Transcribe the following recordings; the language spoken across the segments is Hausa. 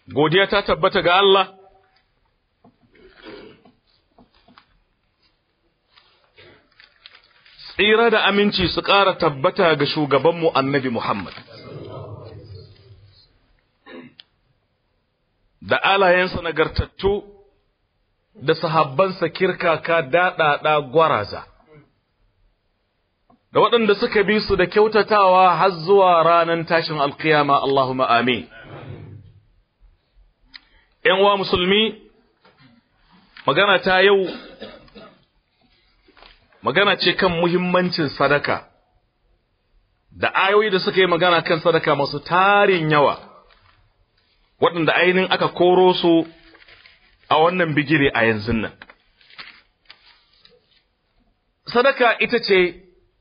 godiya ta tabbata ga Allah tsira da aminci su ƙara tabbata ga shugabanmu annabi Muhammad da alayensa nagartattu da sahabbansa kirkaka daɗaɗa gwaraza da waɗanda suka bi su da kyautatawa har zuwa ranar tashin alkiyama Allahumma amin ‘yan uwa musulmi magana ta yau magana ce kan muhimmancin sadaka da ayoyi da suka yi magana kan sadaka masu tarin yawa waɗanda ainihin aka koro su a wannan bigire a yanzu nan sadaka ita ce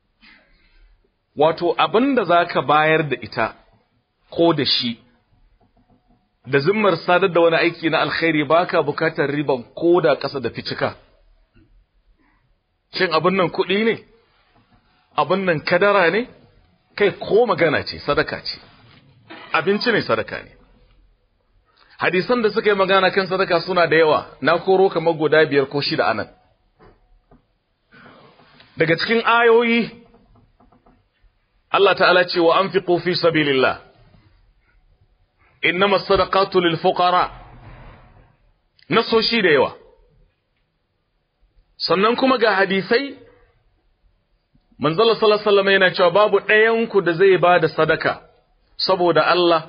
wato abin da za ka bayar da ita ko da shi da zimmar sadar da wani aiki na alkhairi baka bukatar riban ko da ƙasa da ficika shin abin nan kuɗi ne abin nan kadara ne kai ko magana ce sadaka ce abinci ne sadaka ne hadisan da suka yi magana kan sadaka suna da yawa na koro kamar guda biyar ko shida anan daga cikin ayoyi Allah ta'ala ce wa anfiqu fi sabilillah innama sadaqatu lil fuqara nasoshi da yawa sannan kuma ga hadisai manzala sallallahu alaihi wasallam yana cewa babu ɗayan ku da zai bada sadaka saboda Allah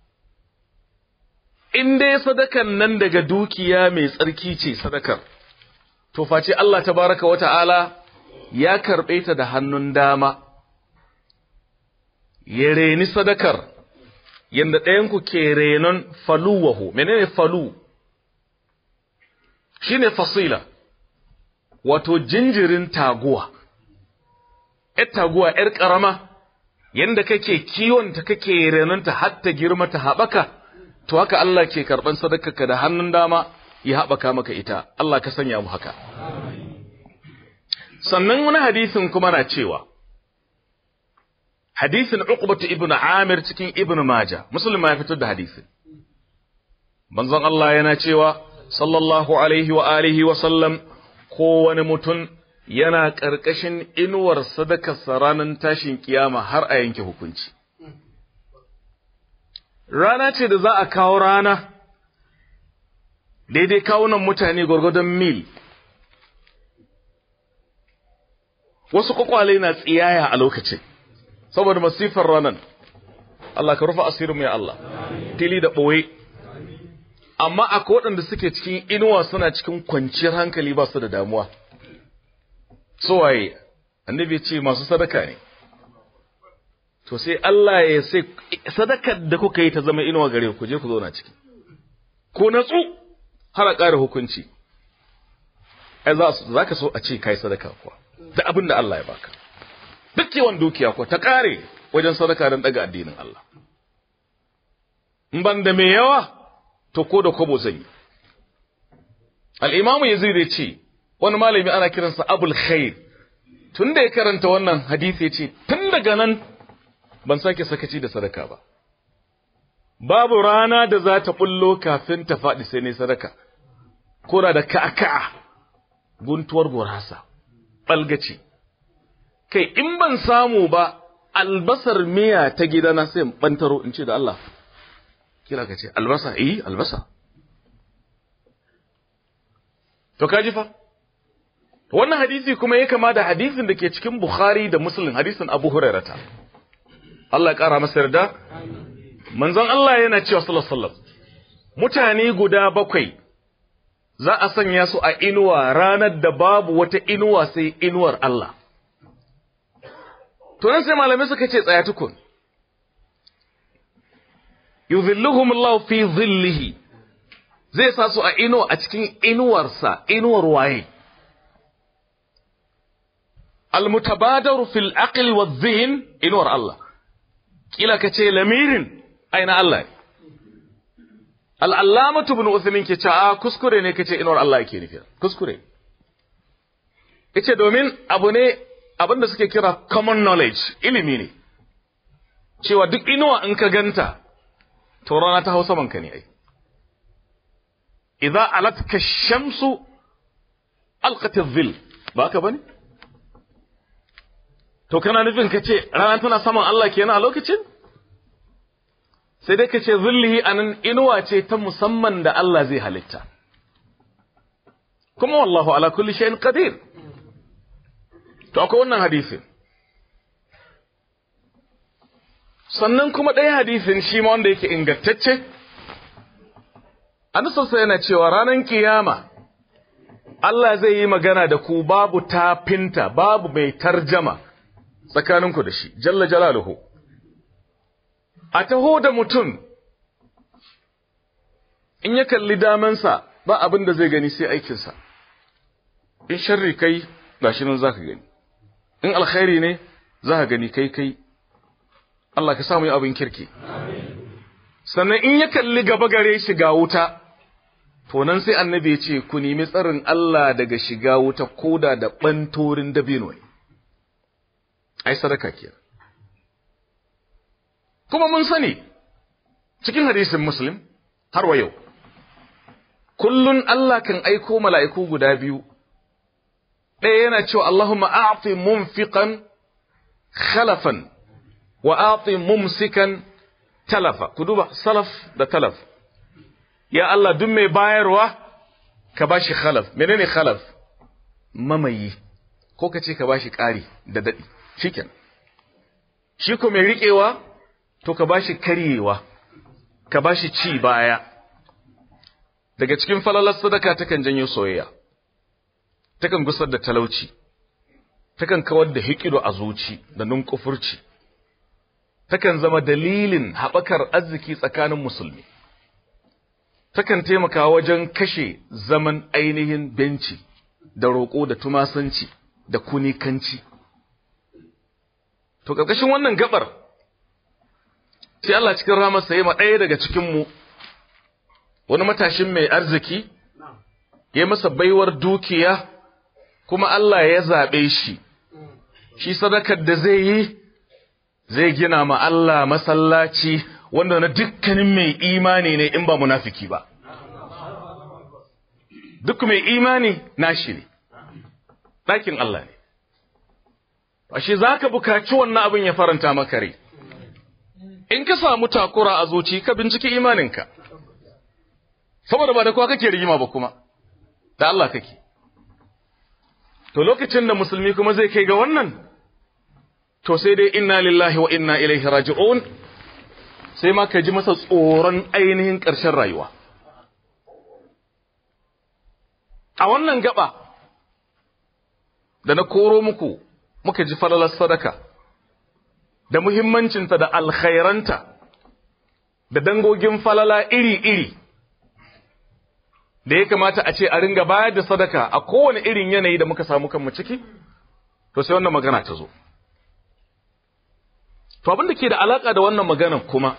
in dai sadakan nan daga dukiya mai tsarki ce sadakar to face Allah tabaraka wa ta'ala ya karɓe ta da hannun dama ya reni sadakar yadda ɗayanku ke renon faluwahu menene falu shine fasila wato jinjirin taguwa ‘yar taguwa ‘yar ƙarama yadda kake kiwonta kake renonta har ta girma ta haɓaka to haka Allah ke karɓan sadakarka da hannun dama ya haɓaka maka ita Allah ka sanya mu haka sannan wani hadisin kuma na cewa hadisin uqbatu ibnu amir cikin ibnu maja muslim ya fitar da hadisin manzon Allah yana cewa sallallahu alaihi wa alihi wa sallam kowane mutum yana ƙarƙashin inuwar sadakarsa ranar tashin kiyama har a yanke hukunci rana ce da za a kawo rana daidai kawunan mutane gwargwadon mil wasu kwakwale na tsiyaya a lokacin saboda masifar ranar Allah ka rufa asirin ya Allah tili da ɓoye amma akwai waɗanda suke cikin inuwa suna cikin kwanciyar hankali ba su da damuwa waye annabi ce masu sadaka ne to sai Allah ya sai sadakar da kuka yi ta zama inuwa gare ku je ku zauna ciki ko natsu har a ƙara hukunci ai za ka so a ce kai sadaka kuwa da abin da Allah ya baka duk yawan dukiya ko ta ƙare wajen sadaka don ɗaga addinin Allah in ban da mai yawa to ko da kobo zan yi al'imamu yazid ya ce wani malami ana kiransa abul khair tun da ya karanta wannan hadisi ya ce tun daga nan ban sake sakaci da sadaka ba babu rana da za ta bullo kafin ta faɗi sai ne sadaka kora da ka'aka'a guntuwar gurasa ɓalgaci kai in ban samu ba albasar miya ta gidana sai in ɓantaro in ce da Allah kira ka ce albasa eh albasa to kaji fa wannan hadisi kuma ya kama da hadisin da ke cikin Bukhari da Muslim hadisin Abu Hurairata Allah ya kara masa yarda manzon Allah yana cewa sallallahu alaihi wasallam mutane guda bakwai za a sanya su a inuwa ranar da babu wata inuwa sai inuwar Allah to nan sai malamai suka ce tsaya tukun yuzilluhum Allah fi zillihi zai sa su a inuwa a cikin inuwarsa inuwar waye almutabadaru fil aqli wa dhihin inuwar Allah kila kace lamirin aina Allah al-allamatu ibn Uthaymin ke cewa kuskure ne kace inuwar Allah yake nufi kuskure yace domin abu ne abinda suke kira common knowledge ilimi ne cewa duk inuwa in ka ganta to rana ta hausa manka ne ai idza alatka shamsu alqat adh-dhill ba ka bane to kana nufin ka ce rana tana saman Allah kenan a lokacin sai dai ka ce zillihi anan inuwa ce ta musamman da Allah zai halitta kuma wallahu ala kulli shay'in qadir to akwai wannan hadisin sannan kuma ɗaya hadisin shi ma wanda yake ingantacce annabi yana cewa ranar kiyama Allah zai yi magana da ku babu tafinta babu mai tarjama tsakaninku da shi jalla jalaluhu a taho da mutum in ya kalli damansa ba abin da zai gani sai aikinsa in sharri kai gashi nan zaka gani in alkhairi ne zaka gani kai kai Allah ka samu abin kirki sannan in ya kalli gaba gare shi ga wuta to nan sai annabi ya ce ku nemi tsarin Allah daga shiga wuta koda da bantorin dabino ne ai sadaka ke kuma mun sani cikin hadisin muslim har wa yau kullun Allah kan aiko mala'iku guda biyu ɗaya yana cewa Allahumma a'ti munfiqan khalafan wa a'ti mumsikan talafa ku duba salaf da talaf ya Allah duk mai bayarwa ka bashi khalaf menene khalaf mamayi ko ka ce ka bashi ƙari da daɗi shiken shi ko mai riƙewa to ka bashi karyewa ka bashi ci baya daga cikin falalar sadaka takan janyo soyayya takan gusar da talauci takan kawar da hikido a zuci da nunkufurci takan zama dalilin haɓakar arziki tsakanin musulmi takan taimaka wajen kashe zaman ainihin benci da roƙo da tumasanci da kunikanci to ƙarƙashin wannan gabar sai Allah cikin ramarsa ya ma ɗaya daga cikinmu wani matashin mai arziki ya masa baiwar dukiya kuma Allah ya zaɓe shi shi sadakar da zai yi zai gina ma Allah masallaci wanda na dukkanin mai imani ne in ba munafiki ba duk mai imani nashi ne ɗakin Allah ne ashe za ka bukaci wannan abin ya faranta maka rai in ka samu takura a zuci ka binciki imaninka saboda ba da kowa kake rigima ba kuma da Allah kake to lokacin da musulmi kuma zai kai ga wannan to sai dai inna lillahi wa inna ilaihi raji'un sai ma ka ji masa tsoron ainihin ƙarshen rayuwa a wannan gaba da na koro muku muka ji falalar sadaka da muhimmancinta da alkhairanta da dangogin falala iri-iri da ya kamata a ce a ringa bayar da sadaka a kowane irin yanayi da muka samu kanmu ciki to sai wannan magana ta zo to abin da ke da alaka da wannan maganar kuma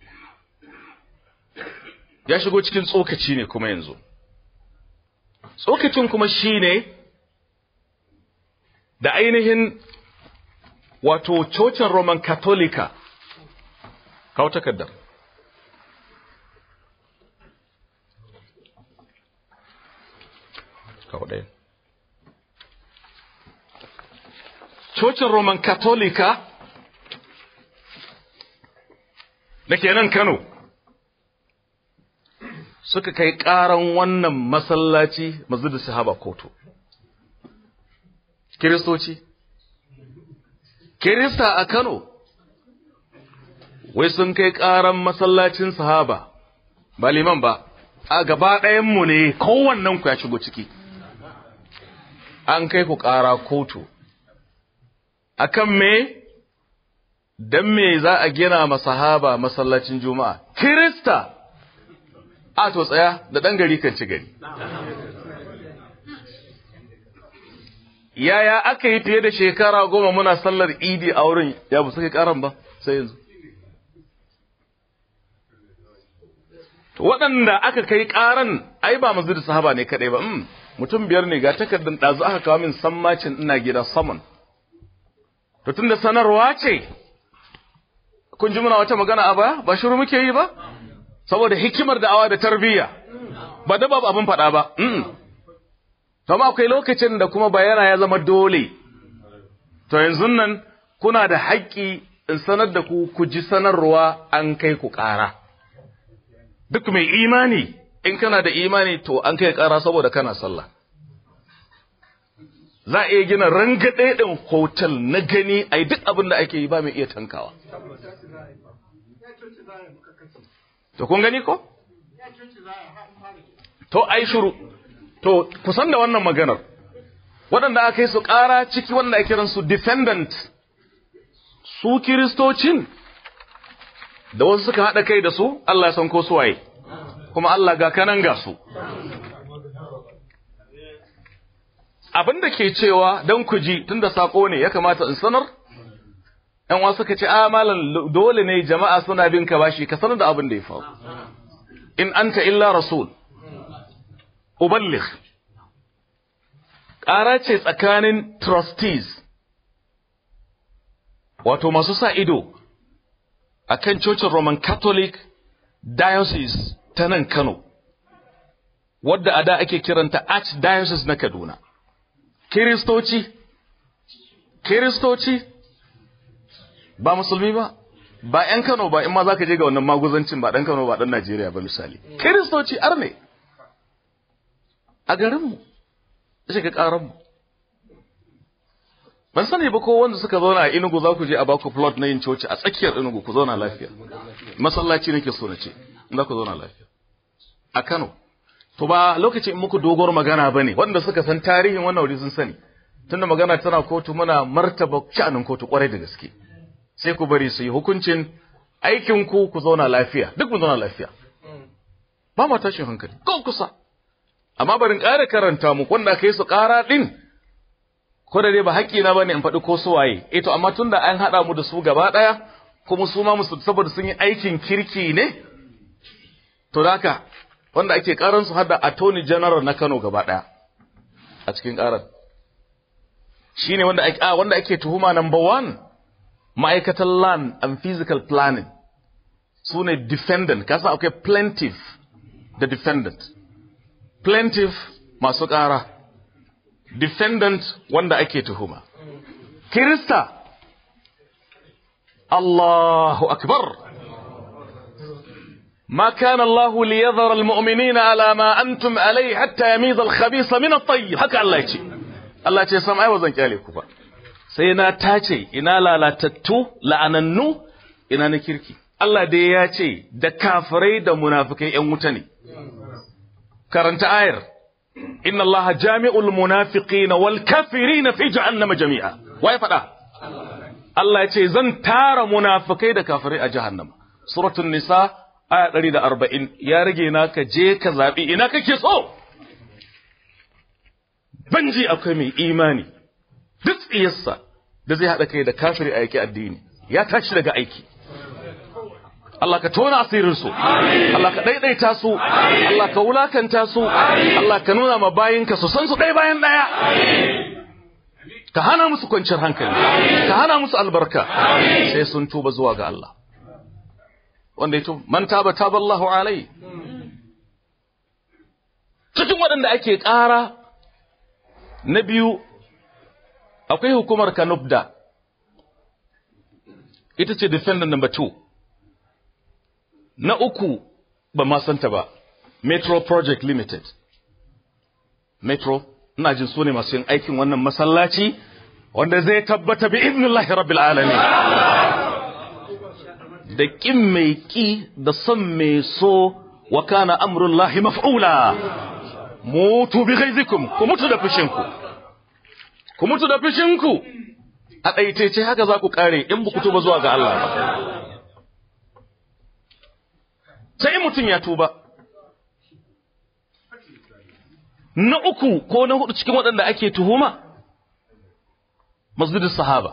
ya shigo cikin tsokaci ne kuma yanzu tsokacin kuma shine da ainihin wato cocin roman katolika kawo takardar kawo ɗaya cocin roman katolika da ke nan kano suka kai ƙaran wannan masallaci masjidin sahaba kotu kiristoci kirista a kano wai sun kai ƙaran masallacin sahaba ba liman ba a gaba ɗayanmu ne kowannen ku ya shigo ciki an kai ku ƙara kotu akan me dan me za a gina masahaba masallacin juma'a kirista a to tsaya da ɗan gari kan ci gari yaya aka yi fiye da shekara goma muna sallar idi a wurin ya bu suka karan ba sai yanzu waɗanda aka kai karan ai ba masjid sahaba ne kadai ba mutum biyar ne ga takardar ɗazu aka kawo min sammacin ina gida saman to tunda sanarwa ce kun ji muna wata magana a baya ba shiru muke yi ba saboda hikimar da'awa da tarbiyya ba da babu abin faɗa ba to amma akwai lokacin da kuma bayana ya zama dole to yanzu nan kuna da haƙƙi in sanar da ku ku ji sanarwa an kai ku ƙara duk mai imani in kana da imani to an kai ƙara saboda kana sallah za a iya gina rangaɗe ɗin hotel na gani a duk abin da ake yi ba mai iya tankawa to kun gani ko to ai shuru to kusan da wannan maganar waɗanda aka yi su ƙara ciki wanda ake kiransu defendant su kiristocin da wasu suka haɗa kai da su Allah ya san ko suwaye kuma Allah ga kanan ga su abin da ke cewa don ku ji tun da saƙo ne ya kamata in sanar ‘yan wasu suka ce a malam dole ne jama'a suna bin ka bashi ka sanar da abin da ya faru in anta illa rasul uballigh ƙara ce tsakanin trustees wato masu sa ido a kan cocin Roman Catholic Diocese ta nan Kano, wadda a da ake kiranta Archdiocese na Kaduna. Kiristoci, Kiristoci, ba musulmi ba, ba ‘yan Kano ba, in ma za ka je ga wannan maguzancin ba ɗan Kano ba ɗan Najeriya ba misali. Kiristoci arne, a garinmu, shiga ƙaranmu. ban sani ba ko wanda suka zauna a Enugu za ku je a baku plot na yin coci a tsakiyar Enugu ku zauna lafiya masallaci nake so na ce za ku zauna lafiya a Kano to ba lokacin in muku dogor magana bane wanda suka san tarihin wannan wuri sun sani tunda magana tana kotu muna martaba sha'anin kotu kwarai da gaske sai ku bari su yi hukuncin aikin ku ku zauna lafiya duk mu zauna lafiya ba ma tashin hankali ko kusa amma barin ƙara karanta muku wanda aka yi su ƙara din ko da dai ba haƙƙi na bane in faɗi ko su waye eh to amma tunda an haɗa mu da su gaba ɗaya kuma su ma musu saboda sun yi aikin kirki ne to haka wanda ake ƙaran su hada attorney general na Kano gaba ɗaya a cikin ƙarar shine wanda ake a wanda ake tuhuma number one ma'aikatan land and physical planning su ne defendant kasa akwai plaintiff da defendant plaintiff masu ƙara defendant wanda ake tuhuma. Kirista, Allahu Akbar. ما كان الله ليذر المؤمنين على ما أنتم عليه حتى يميز الخبيث من الطيب haka Allah ya ce Allah ya ce sam ai bazan kyale ku ba sai na tace ina lalatattu la'anannu ina na kirki Allah dai ya ce da kafirai da munafikai ƴan wuta ne karanta ayar inna allaha jami'ul munafiqina wal kafirina fi jahannama jami'a wai fada Allah ya ce zan tara munafikai da kafirai a jahannama suratul nisa aya 140 ya rage na ka je ka zabi ina kake so banji akwai mai imani duk tsiyarsa da zai hada kai da kafiri a yake addini ya tashi daga aiki Allah ka tona asirinsu, Allah ka ɗaiɗaita su, Allah ka wulakanta su, Allah ka nuna ma bayinka su san su ɗaya bayan ɗaya. Ka hana musu kwanciyar hankali, ka hana musu albarka, sai sun tuba zuwa ga Allah. Wanda ya tuba, man taba taba Allahu alai. Cikin waɗanda ake ƙara na biyu, akwai hukumar Kanubda, ita ce defendant number two. Na uku ba ma santa ba, Metro Project Limited. Metro, ina jin su ne masu yin aikin wannan masallaci wanda zai tabbata bi iznillahi rabbil alamin. Da ƙin mai ƙi da son mai so wa kana amrullahi maf'ula. Mutu bi ghaizikum, ku mutu da fushinku. Ku mutu da fushinku. A ɗaitaice haka za ku ƙare in ba ku tuba zuwa ga Allah ba. sai mutum ya tuba. Na uku ko na hudu cikin waɗanda ake tuhuma, masjidin sahaba.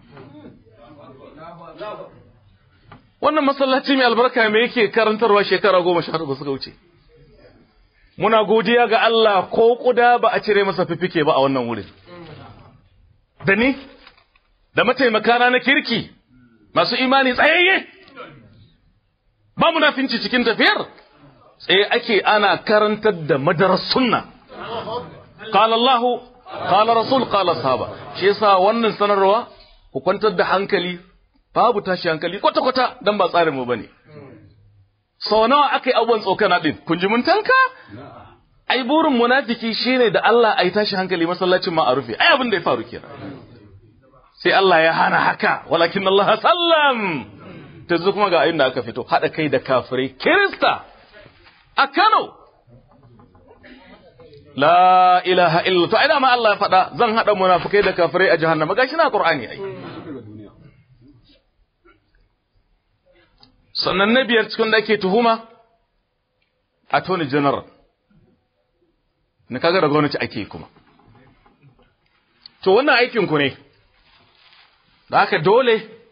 Wannan masallaci mai albarka mai yake karantarwa shekara goma sha ba suka wuce. Muna godiya ga Allah ko kuda ba a cire masa fifike ba a wannan wurin. Da ni, da mataimakana na kirki, masu imani tsayayye. ba munafinci cikin tafiyar tsaye ake ana karantar da madarar sunna qala Allah qala rasul qala sahaba shi yasa wannan sanarwa ku kwantar da hankali babu tashi hankali kwata kwata dan ba tsarin mu bane sau nawa aka yi abubuwan tsokana din kun ji mun tanka ai burin munafiki shine da Allah ai tashi hankali masallacin ma a rufe ai abin da ya faru kenan sai Allah ya hana haka walakin Allah sallam ta zo kuma ga inda aka fito hada kai da kafirai kirista a Kano la ilaha illa to ai ma Allah ya faɗa zan hada munafikai da kafirai a jahannama gashi na Qur'ani ai sannan na biyar cikin da ake tuhuma attorney general na kaga da gwamnati ake kuma to wannan aikin ku ne da haka dole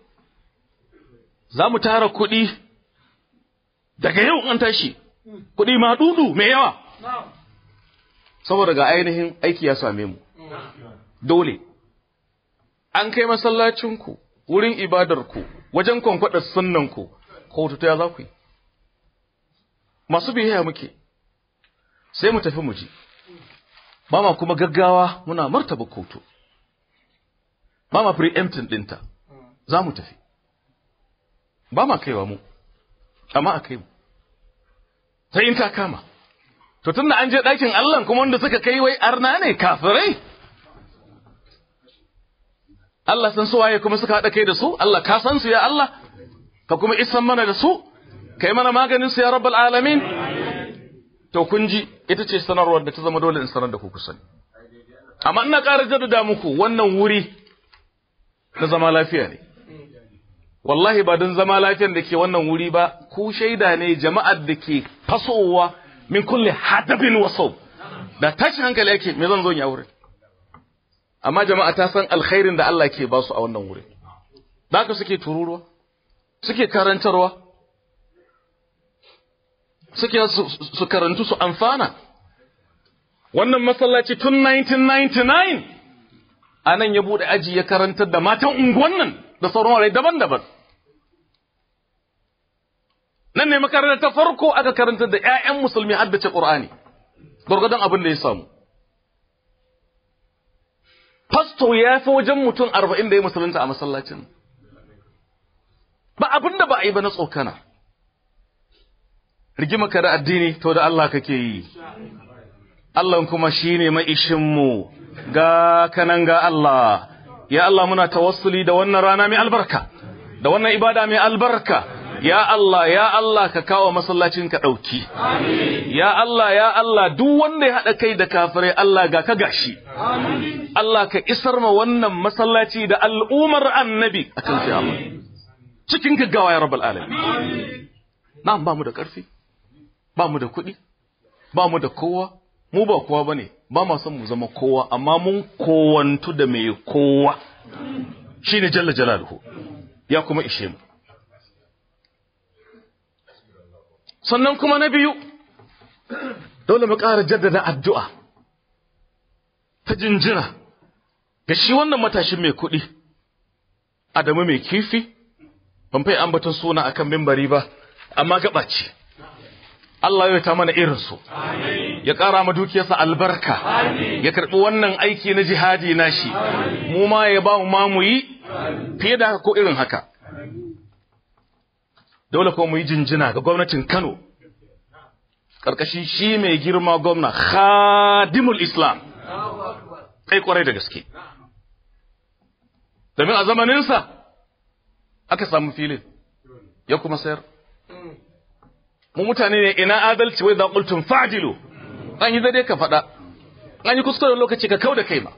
za mu tara kuɗi daga yau an tashi kuɗi ma dudu mai yawa saboda ga ainihin aiki ya same mu dole an kai masallacinku wurin ibadarku wajen kwankwaɗa sunnanku kotu ta ya za ku yi masu biyayya muke sai mu tafi mu ji ba ma kuma gaggawa muna martaba kotu ba ma preempting ɗinta za mu tafi ba ma kaiwa mu amma a kai mu sai in ta kama to tunda an je ɗakin Allah kuma wanda suka kai wai arna ne kafirai Allah san su waye kuma suka haɗa kai da su Allah ka san su ya Allah ka kuma isan mana da su kai mana maganin su ya rabbal alamin to kun ji ita ce sanarwar da ta zama dole in sanar da ku kusan amma ina ƙara jaddada muku wannan wuri na zama lafiya ne wallahi ba don zama lafiyan da ke wannan wuri ba ku shaida ne jama'ar da ke fasowa min kulle hadabin wasau da tashin hankali yake me zan zo ya wurin amma jama'a ta san alkhairin da Allah ke ba su a wannan wuri da haka suke tururuwa suke karantarwa suke su karantu su amfana wannan masallaci tun 1999 a nan ya bude aji ya karantar da matan unguwan nan da sauran warai daban-daban nan ne makarantar ta farko aka karantar da 'ya'yan musulmi haddace ƙur'ani gwargwadon abin da ya samu fasto ya fi wajen mutum arba'in da ya musulunta a masallacin ba abin da ba a yi ba na tsokana rigima ka da addini to da Allah kake yi Allah kuma shine mai ishinmu ga kanan ga Allah ya Allah muna tawassuli da wannan rana mai albarka da wannan ibada mai albarka ya Allah ya Allah ka kawo masallacin ka dauki ya Allah ya Allah duk wanda ya hada kai da kafirai Allah ga ka gashi Allah ka isar ma wannan masallaci da al'umar annabi a cikin Allah cikin gaggawa ya rabbal alamin na'am ba mu da karfi ba mu da kuɗi ba mu da kowa mu ba kowa bane ba ma son mu zama kowa amma mun kowantu da mai kowa shine jalla jalaluhu ya kuma ishe mu sannan kuma na biyu dole mu ƙara jaddada addu'a ta jinjina ga shi wannan matashin mai kuɗi Adamu mai kifi ban fai ambaton suna akan mimbari ba amma gaba ce Allah ya ta mana irinsu ya ƙara ma dukiyarsa albarka ya karɓi wannan aiki na jihadi nashi mu ma ya ba mu ma mu yi fiye da haka ko irin haka dole ko mu yi jinjina ga gwamnatin Kano ƙarƙashin shi mai girma gwamna khadimul islam kai kwarai da gaske domin a zamaninsa aka samu filin ya kuma sayar mu mutane ne ina adalci wai da qultum fa'dilu an yi dai ka faɗa an yi kuskure lokaci ka kauda kai ma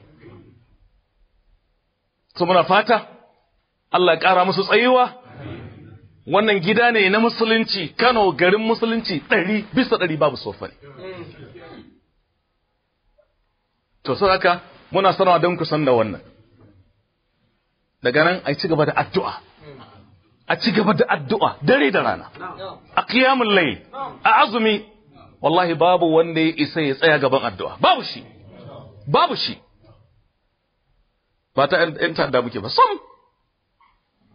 to muna fata Allah ya ƙara musu tsayuwa wannan gida ne na musulunci Kano garin musulunci ɗari bisa ɗari babu sofani to sai haka muna sanarwa don ku san da wannan daga nan a ci gaba da addu'a a ci gaba da addu'a dare da rana a qiyamul layl a azumi wallahi babu wanda ya isa ya tsaya gaban addu'a babu shi babu shi ba ta ‘yan ta'adda muke ba sam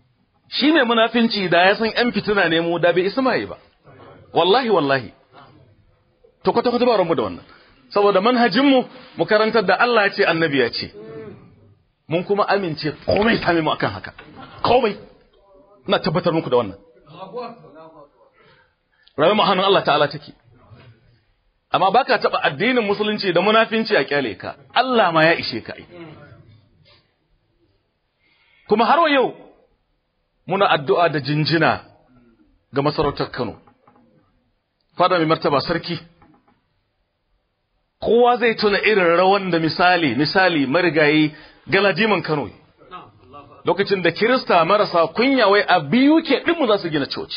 shi mai munafinci da ya san ‘yan fitina ne mu da bai isma'i ba wallahi wallahi to kwata kwata ba mu da wannan saboda manhajin mu mu karantar da Allah ya ce annabi ya ce mun kuma amince komai same mu akan haka komai ina tabbatar muku da wannan rayuwar mu hannun Allah ta'ala take amma baka taba addinin musulunci da munafinci a kyale ka Allah ma ya ishe ka ai kuma har yau muna addu'a da jinjina ga masarautar Kano fada mai martaba sarki kowa zai tuna irin rawan da misali misali marigayi galadiman Kano lokacin da Kirista marasa kunya wai a biyu ke ɗinmu za su gina coci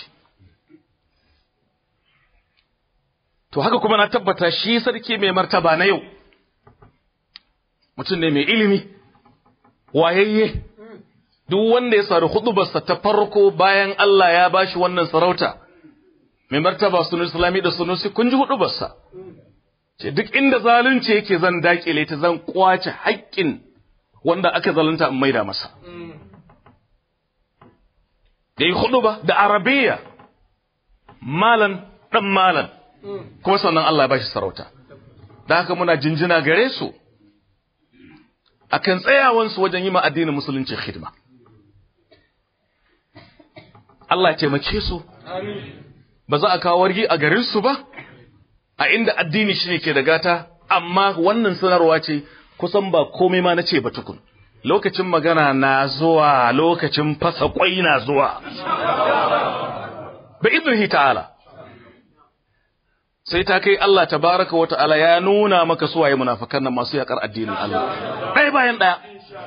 to haka kuma na tabbata shi sarki mai martaba na yau mutum ne mai ilimi wayayye duk wanda ya sari hudubarsa ta farko bayan Allah ya bashi wannan sarauta mai martaba sunu islami da sunusi kun ji hudubarsa ce duk inda zalunci yake zan dakile ta zan kwace haƙƙin wanda aka zalunta in maida masa da yi huduba da arabiya malan dan malan kuma sannan Allah ya bashi sarauta da haka muna jinjina gare su akan tsayawansu wajen yi ma addinin musulunci hidima Allah ya taimake su ba za a kawo wargi a garin su ba a inda addini shine ke da gata amma wannan sanarwa ce kusan ba komai ma nace ba tukun lokacin magana na zuwa lokacin fasa kwai na zuwa bi idnihi ta'ala sai ta kai Allah tabaraka wa ta'ala ya nuna maka suwaye munafikan nan masu yakar addinin Allah ɗaya bayan ɗaya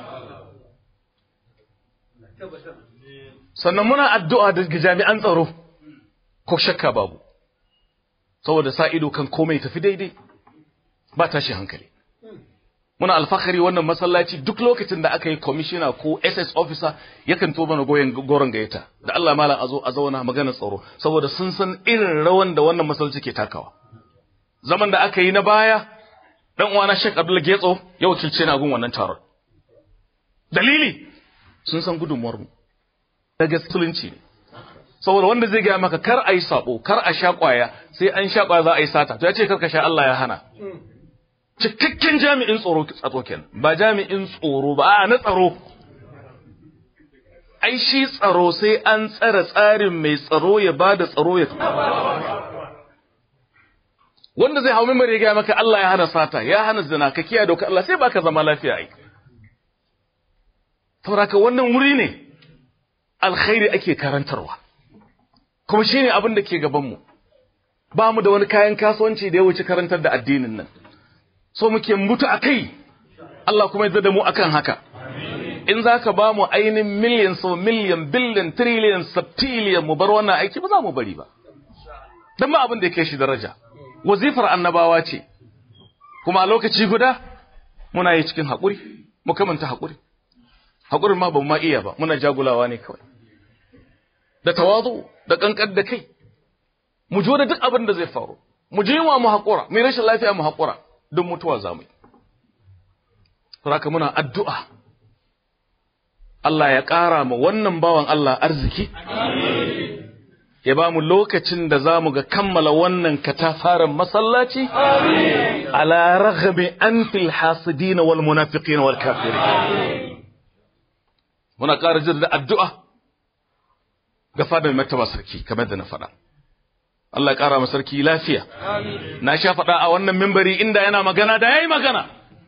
sannan muna addu'a da jami'an tsaro ko shakka babu saboda sa ido kan komai tafi daidai ba tashi hankali muna alfahari wannan masallaci duk lokacin da aka yi commissioner ko SS officer yakan to mana goyen goron gayyata da Allah malam a zo a zauna magana tsaro saboda sun san irin rawan da wannan masallaci ke takawa zaman da aka yi na baya dan uwana Sheikh Abdul Getso ya wakilce na gun wannan taron dalili sun san gudunmuwar mu daga musulunci ne saboda wanda zai gaya maka kar a yi sabo kar a sha kwaya sai an sha kwaya za a yi sata to ya ce kar ka sha Allah ya hana cikakken jami'in tsoro tsaro kenan ba jami'in tsoro ba a na tsaro ai shi tsaro sai an tsara tsarin mai tsaro ya bada tsaro ya wanda zai hau mimar ya gaya maka Allah ya hana sata ya hana zina ka kiyaye doka Allah sai baka zama lafiya ai saboda wannan wuri ne alkhairi ake karantarwa kuma shine abin da ke gaban mu ba mu da wani kayan kasuwanci da ya wuce karantar da addinin nan so muke mutu a kai Allah kuma ya da mu akan haka in za ka ba mu ainihin miliyan so miliyan biliyan triliyan septiliyan mu bar wannan aiki ba za mu bari ba don ba abin da ya kai shi daraja wazifar annabawa ce kuma a lokaci guda muna yi cikin haƙuri mu kamanta haƙuri haƙurin ma ba mu ma iya ba muna jagulawa ne kawai da tawazu da ƙanƙar da kai mu jo da duk abin da zai faru mu je wa mu haƙura mai rashin lafiya mu haƙura don mutuwa za mu yi. Saraka muna addu'a, Allah ya ƙara ma wannan bawan Allah arziki, ya ba mu lokacin da za mu ga kammala wannan katafaren masallaci, ala raghabi an fil hasidina wal munafiqin wal kafiri. Muna ƙara jin da addu'a ga fadar martaba sarki, kamar da na faɗa. Allah ƙara ma sarki lafiya. Na sha faɗa a wannan mimbari inda yana magana da yayi magana.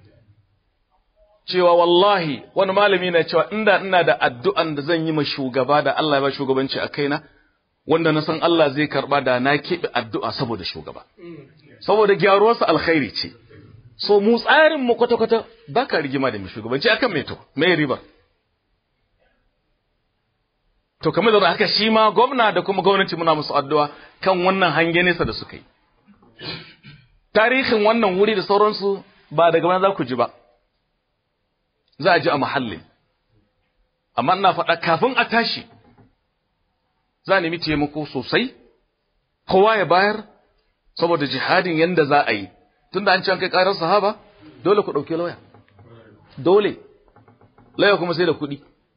Cewa wallahi wani malami na cewa inda ina da addu'an da zan yi ma shugaba da Allah ya ba shugabanci a kaina, wanda na san Allah zai karɓa da na keɓe addu'a saboda shugaba. Saboda gyaruwarsa alkhairi ce. So mu tsarin mu kwata-kwata ba ka rigima da mai shugabanci akan mai to, mai ribar. To kamar da haka shi ma gwamna da kuma gwamnati muna musu addu'a kan wannan hange nesa da suka yi. Tarihin wannan wuri da sauransu ba daga mana za ku ji ba, za a ji a muhallin. Amma ina faɗa kafin a tashi, za a nemi taimako sosai, kowa ya bayar, saboda jihadin yadda za a yi. Tunda an ci an kai ƙarar sahaba, dole ku ɗauki lauya. Dole. Lauya kuma sai da kuɗi.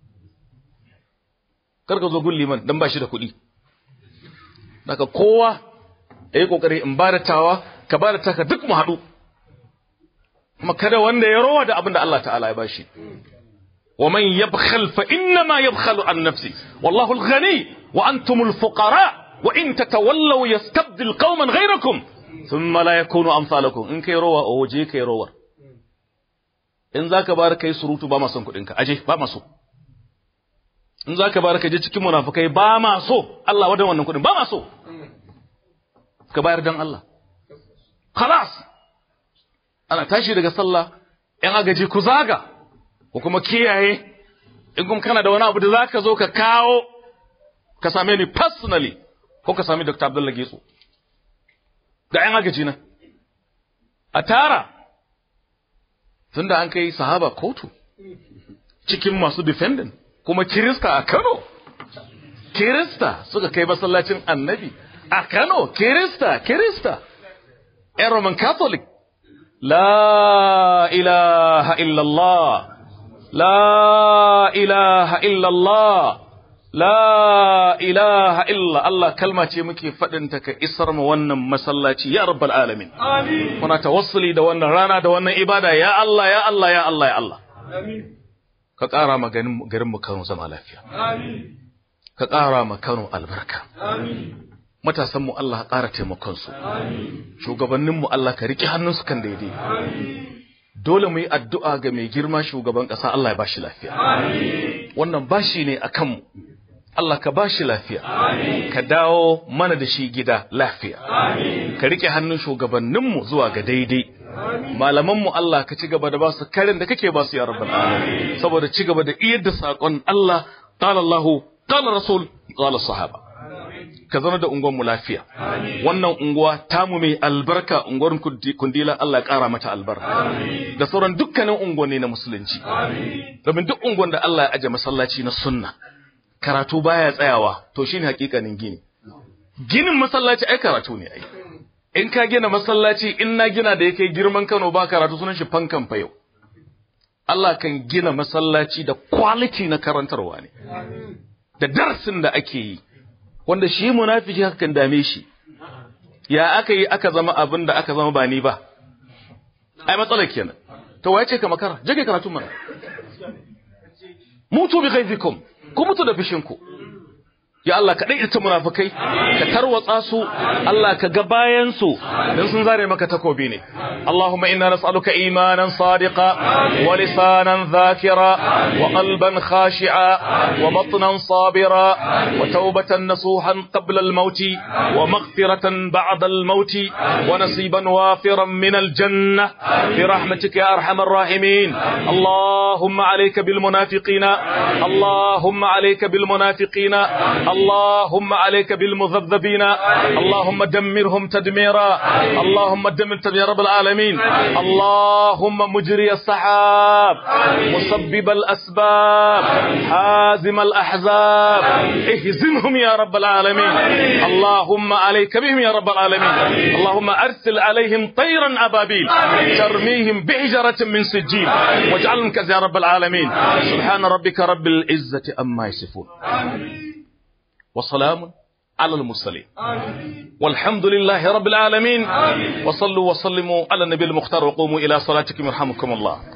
Kar ka zo gun liman don ba shi da kuɗi. daga kowa ya yi ƙoƙari in ba da tawa ka ba da taka duk mu haɗu kuma kada wanda ya rowa da abin da Allah ta'ala ya bashi wa man yabkhal fa inna ma yabkhalu an nafsi wallahu al-ghani wa antum al-fuqara wa in tatawallaw yastabdil qauman ghayrakum thumma la yakunu amsalakum in kai rowa o waje kai rowar in zaka bar kai surutu ba ma son kudin ka aje ba ma so in zaka bar ka je cikin munafikai ba ma so Allah wadan wannan kudin ba ma so ka bayar dan Allah khalas ana tashi daga sallah ‘yan agaji ku zaga, ko kuma kiyaye, in kuma kana da wani abu da za ka zo ka kawo, ka same ni personally, ko ka sami Dr. Abdullah Getso. Ga ‘yan agaji nan. A tara, tun da an kai sahaba kotu, cikin masu defending, kuma Kirista a Kano. Kirista suka kai masallacin annabi. A Kano, Kirista, Kirista. ‘Yan Roman Catholic. لا إله إلا الله لا إله إلا الله لا إله إلا الله كلمة muke faɗinta ka isar mu wannan masallaci ya rabbal alamin amin muna tawassuli da wannan rana da wannan ibada ya Allah ya Allah ya Allah ya Allah amin ka ƙara ma garin mu Kano zama lafiya amin ka ƙara ma Kano albarka amin matasanmu Allah ƙara taimakonsu, shugabanninmu Allah ka riƙe hannunsu kan daidai. Dole mu yi addu'a ga mai girma shugaban ƙasa Allah ya bashi lafiya. Wannan bashi ne a kanmu, Allah ka bashi lafiya, ka dawo mana da shi gida lafiya, ka riƙe hannun shugabanninmu zuwa ga daidai. Malamanmu Allah ka ci gaba da ba su karin da kake ba su ya rabbal alamin saboda ci gaba da iyar da saƙon Allah, qala Allahu, qala Rasul, qala sahaba. ka zama da unguwanmu lafiya. Wannan unguwa tamu mai albarka unguwar kundila Allah ya ƙara mata albarka. Da sauran dukkanin unguwanni na musulunci. Domin duk unguwan da Allah ya aje masallaci na sunna. Karatu baya tsayawa to shine hakikanin gini. Ginin masallaci ai karatu ne ai. In ka gina masallaci in na gina da yake girman Kano ba karatu sunan shi fankan fa yau. Allah kan gina masallaci da quality na karantarwa ne. Da darasin da ake yi. wanda shi munafiki hakan dame shi ya aka yi aka zama abin da aka zama ba ni ba ai matsalar kenan to waye ce ka makara je kai karatu mana mutu bi ghaizikum ku mutu da fishinku ya Allah ka dai ita munafikai ka tarwatsa su Allah ka ga bayan su dan sun zare maka takobi ne Allahumma inna nas'aluka imanan sadiqa wa lisanan dhakira wa qalban khashi'a wa batnan sabira wa tawbatan nasuhan qabla al-maut wa maghfiratan ba'da al-maut wa nasiban wafiran min al-jannah bi rahmatika ya arhamar rahimin Allahumma alayka bil munafiqina Allahumma alayka bil munafiqina اللهم عليك بالمذبذبين اللهم دمرهم تدميرا اللهم دمر تدمير رب العالمين اللهم مجري السحاب مسبب الأسباب حازم الأحزاب اهزمهم يا رب العالمين اللهم عليك بهم يا رب العالمين اللهم أرسل عليهم طيرا أبابيل ترميهم بحجرة من سجيل واجعلهم كذا يا رب العالمين سبحان ربك رب العزة أما يصفون وسلام على المرسلين والحمد لله رب العالمين وصلوا وسلموا على النبي المختار وقوموا إلى صلاتكم يرحمكم الله